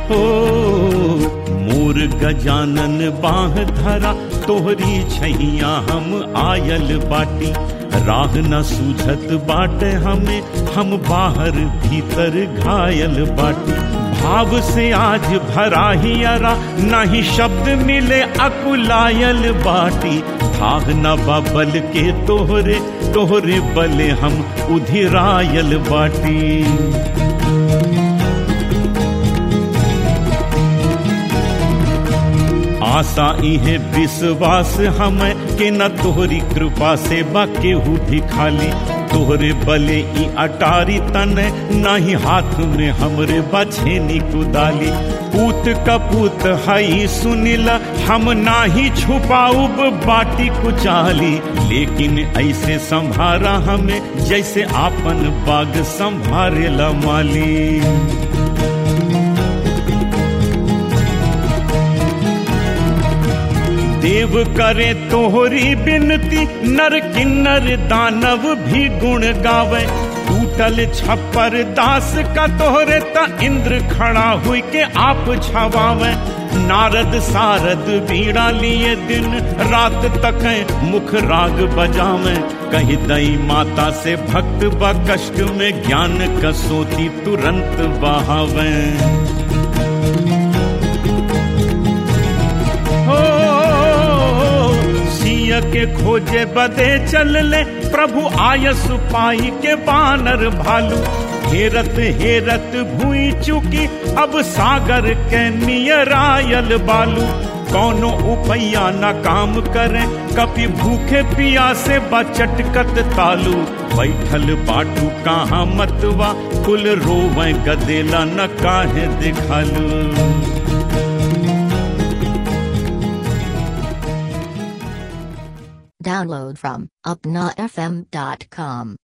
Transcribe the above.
हो मोर गजानन बाह धरा तोहरी छैया हम आयल बाटी राह न सूझत बाटे हमें हम बाहर भीतर घायल बाटी भाव से आज भरा ही अरा नहीं शब्द मिले अकुलायल बाटी भाग न बबल के तोहरे तोहरे बले हम उधिरायल बाटी आशा इहे विश्वास हमें के न तोहरी कृपा से बा केहू भी खाली तोहरे बले ई अटारी तन नाही हाथ में हमरे बछेनी कुदाली पूत कपूत हई सुनिला हम नाही छुपाऊब बाटी कुचाली लेकिन ऐसे संभारा हमें जैसे आपन बाग संभारेला माली देव करे तोहरी बिनती नर किन्नर दानव भी गुण गावे टूटल छप्पर दास का तोहरे त इंद्र खड़ा हुई के आप छवावे नारद सारद बीड़ा लिए दिन रात तक मुख राग बजावे कही दई माता से भक्त ब कष्ट में ज्ञान कसोती तुरंत बहावे के खोजे बदे चल ले प्रभु आयस पाई के बानर भालू हेरत हेरत भूई चुकी अब सागर के नियरायल बालू कौनो उपैया न काम करे कभी भूखे पिया से बचटकत तालू बैठल बाटू कहाँ मतवा कुल रोवे गदेला न काहे दिखालू Download from upnafm.com.